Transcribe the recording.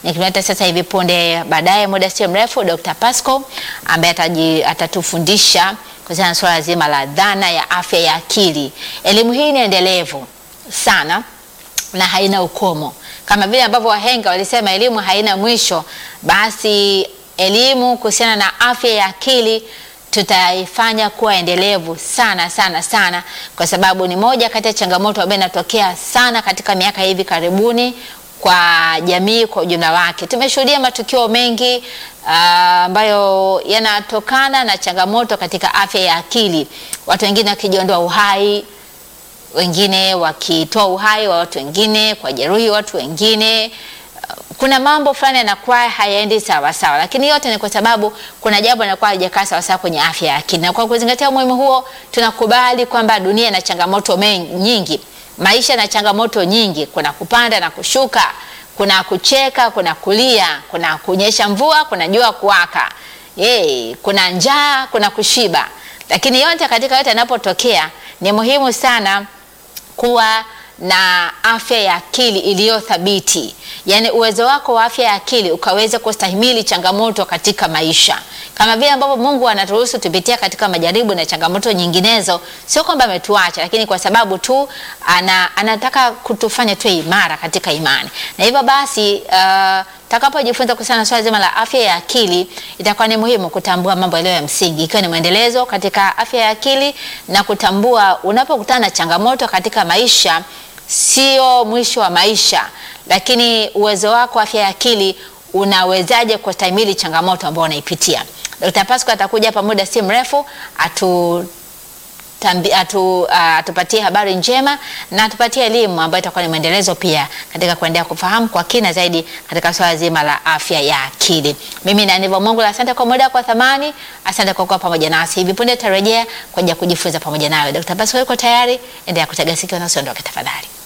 nikimleta sasa hivi punde baadaye, muda sio mrefu, Dr. Pasco ambaye ataji- atatufundisha kuhusiana na swala zima la dhana ya afya ya akili. Elimu hii ni endelevu sana na haina ukomo. Kama vile ambavyo wahenga walisema elimu haina mwisho, basi elimu kuhusiana na afya ya akili tutaifanya kuwa endelevu sana sana sana, kwa sababu ni moja kati ya changamoto ambayo inatokea sana katika miaka hivi karibuni kwa jamii kwa ujumla wake. Tumeshuhudia matukio mengi ah, ambayo yanatokana na changamoto katika afya ya akili, watu wengine wakijiondoa uhai wengine wakitoa uhai wa watu wengine, kwa jeruhi watu wengine. Kuna mambo fulani yanakuwa hayaendi sawa sawa, lakini yote ni kwa sababu kuna jambo linakuwa halijakaa sawa sawa kwenye afya ya akili, na kwa kuzingatia umuhimu huo, tunakubali kwamba dunia ina changamoto men- nyingi, maisha na changamoto nyingi, kuna kupanda na kushuka, kuna kucheka, kuna kulia, kuna kunyesha mvua, kuna jua kuwaka, Yay, kuna njaa, kuna kushiba, lakini yote katika yote yanapotokea ni muhimu sana kuwa na afya ya akili iliyo thabiti, yaani uwezo wako wa afya ya akili ukaweza kustahimili changamoto katika maisha, kama vile ambavyo Mungu anaturuhusu tupitia katika majaribu na changamoto nyinginezo. Sio kwamba ametuacha, lakini kwa sababu tu ana, anataka kutufanya tuwe imara katika imani, na hivyo basi uh, takapojifunza kuhusiana na swala zima la afya ya akili, itakuwa ni muhimu kutambua mambo yaliyo ya msingi, ikiwa ni mwendelezo katika afya ya akili na kutambua unapokutana na changamoto katika maisha, sio mwisho wa maisha, lakini uwezo wako wa afya ya akili unawezaje kustahimili changamoto ambayo unaipitia. Dr. Pasco atakuja hapa muda si mrefu atu tambi, atu, uh, atupatie habari njema na atupatie elimu ambayo itakuwa ni mwendelezo pia katika kuendelea kufahamu kwa kina zaidi katika swala zima la afya ya akili. Mimi ni Aniva Mungu, asante kwa muda kwa thamani, asante kwa kuwa pamoja nasi. Hivi punde tutarejea kwa ajili ya kujifunza pamoja nawe. Dr. Pasco yuko tayari, endelea kutega sikio na usiondoke tafadhali.